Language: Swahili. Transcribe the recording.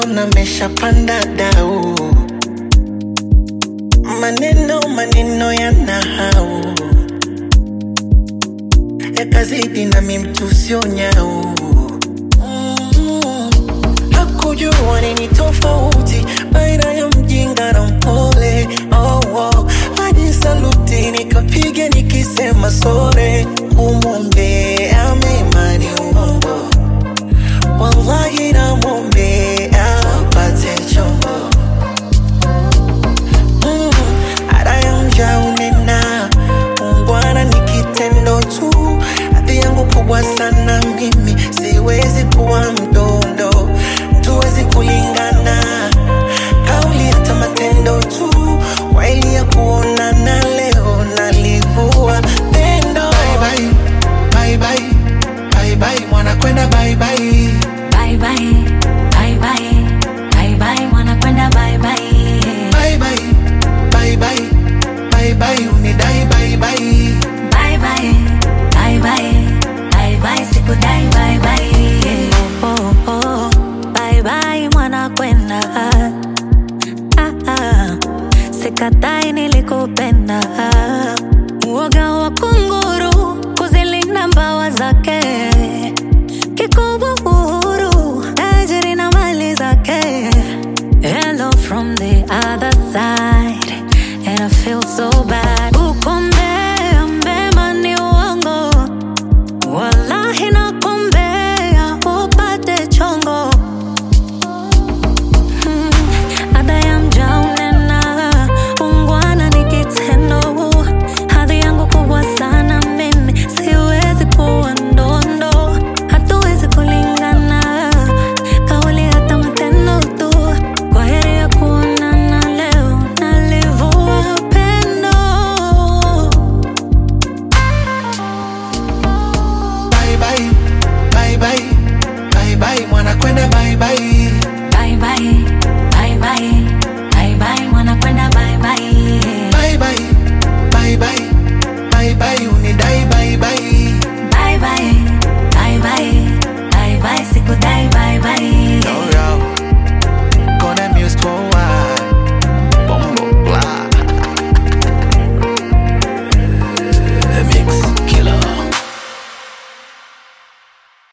naona meshapanda dau, maneno maneno yana hau yakazidi nami mtu sio nyau Mm. Hakujua nini tofauti baina ya mjinga na mpole oh, oh. Hadi saluti nikapiga nikisema sore, kumwombea mema ni uongo, wallahi namwombea apate chombo Mm, ada ya mja unena ungwana ni kitendo tu hadhi yangu kubwa sana mimi siwezi kuwa mdondo tuwezi kulingana kauli hata matendo tu waili ya kuonana leo nalivua pendo bye bye, bye bye, bye bye, mwana kwenda bye bye. Bye bye, bye bye, bye bye, mwana kwenda bye bye. Bye bye, bye bye, bye bye, unidai bye bye. Bye bye, bye bye, bye bye, sikudai bye bye. Oh, oh, oh, bye bye, mwana kwenda. Ah, ah, sikatai nilikupenda.